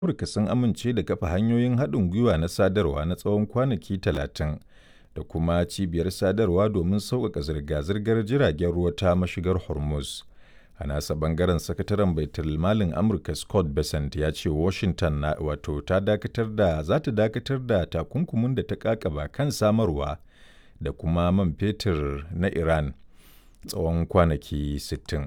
Amurka sun amince da kafa hanyoyin haɗin gwiwa na sadarwa na tsawon kwanaki talatin da kuma cibiyar sadarwa domin sauƙaƙa zirga-zirgar jiragen ruwa ta mashigar Hormuz. A nasa ɓangaren sakataren baitulmalin Amurka Scott Bessent ya ce Washington na wato ta dakatar da za ta dakatar da takunkumin da ta ƙaƙaba kan samarwa da kuma man fetur na Iran tsawon kwanaki 60.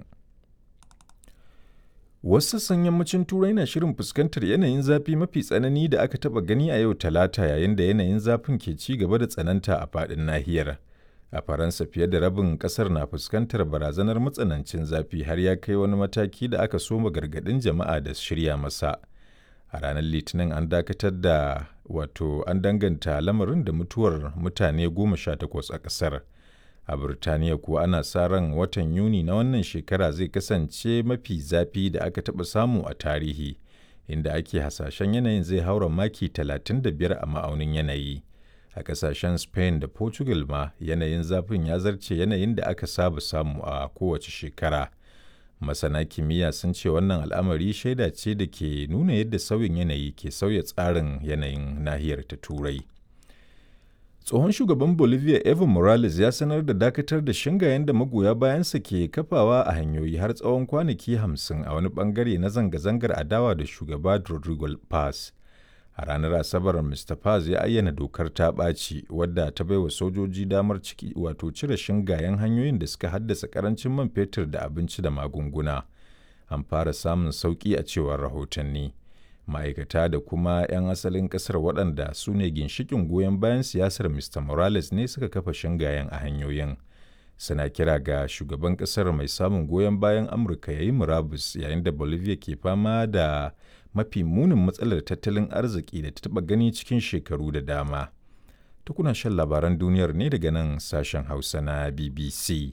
Wasu sassan yammacin Turai na shirin fuskantar yanayin zafi mafi tsanani da aka taɓa gani a yau Talata yayin da yanayin zafin ke ci gaba da tsananta a faɗin nahiyar. A Faransa fiye da rabin ƙasar na fuskantar barazanar matsanancin zafi har ya kai wani mataki da aka soma gargaɗin jama'a da shirya masa. A ranar Litinin an dakatar da wato an danganta lamarin da mutuwar mutane goma sha takwas a ƙasar. A Birtaniya kuwa ana sa ran watan Yuni na wannan shekara zai kasance mafi zafi da aka taɓa samu a tarihi, inda ake hasashen yanayin zai haura maki 35 a ma'aunin yanayi. A ƙasashen Spain da Portugal ma yanayin zafin ya zarce yanayin da aka saba samu a kowace shekara. Masana kimiyya sun ce wannan al'amari shaida ce da ke nuna yadda sauyin yanayi ke sauya tsarin yanayin nahiyar ta Turai. Tsohon shugaban Bolivia Evo Morales ya sanar da dakatar da shingayen da magoya bayansa ke kafawa a hanyoyi har tsawon kwanaki hamsin a wani bangare na zanga-zangar adawa da shugaba Rodrigo Paz. A ranar Asabar, Mr. Paz ya ayyana dokar ta ɓaci wadda ta baiwa sojoji damar ciki wato cire shingayen hanyoyin da suka haddasa karancin man fetur da abinci da magunguna. An fara samun sauƙi a cewar rahotanni. ma'aikata da kuma 'yan asalin kasar waɗanda su ne ginshikin goyon bayan siyasar mr morales ne suka kafa shingayen a hanyoyin suna kira ga shugaban kasar mai samun goyon bayan amurka ya yi murabus yayin da bolivia ke fama da mafi munin matsalar tattalin arziki da ta taɓa gani cikin shekaru da dama tukuna shan labaran duniyar ne daga nan sashen hausa na bbc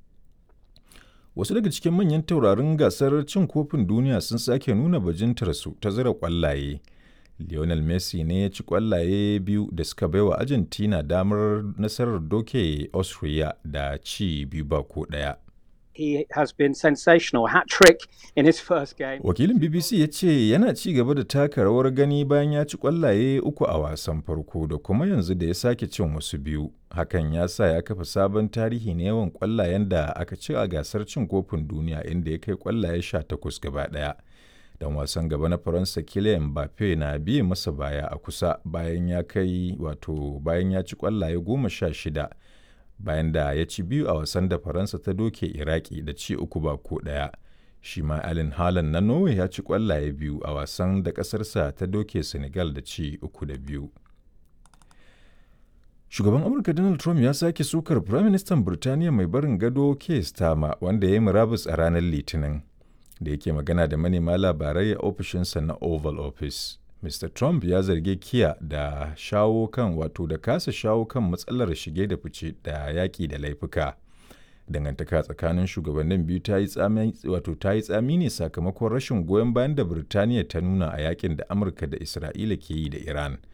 wasu daga cikin manyan taurarin gasar cin kofin duniya sun sake nuna bajintarsu ta zira kwallaye lionel messi ne ya ci kwallaye biyu da suka baiwa argentina damar nasarar doke austria da ci biyu ba ko daya He has been sensational hat-trick in his first game. Wakilin BBC ya ce yana ci gaba da taka rawar gani bayan ya ci kwallaye uku a wasan farko da kuma yanzu da ya sake cin wasu biyu. Hakan ya sa ya kafa sabon tarihi na yawan kwallayen da aka ci a gasar cin kofin duniya inda ya kai kwallaye sha takwas gaba ɗaya. Dan wasan gaba na Faransa Kylian Mbappe na biye masa baya a kusa bayan ya kai wato bayan ya ci kwallaye goma sha shida. bayan da ya ci biyu a wasan da faransa ta doke iraki da ci uku ba ko ɗaya shi ma alin halan na norway ya ci kwallaye biyu a wasan da ƙasarsa ta doke senegal da ci uku da biyu shugaban amurka donald trump ya sake sukar firaministan birtaniya mai barin gado keir starmer wanda ya yi murabus a ranar litinin da yake magana da manema labarai a ofishinsa na oval office Mr. Trump ya zargi Kiya da shawo kan wato da kasa shawo kan matsalar shige da fice da yaƙi da laifuka. Dangantaka tsakanin shugabannin biyu ta yi tsami wato ta yi tsami ne sakamakon rashin goyon bayan da Birtaniya ta nuna a yakin da Amurka da Isra'ila ke yi da Iran.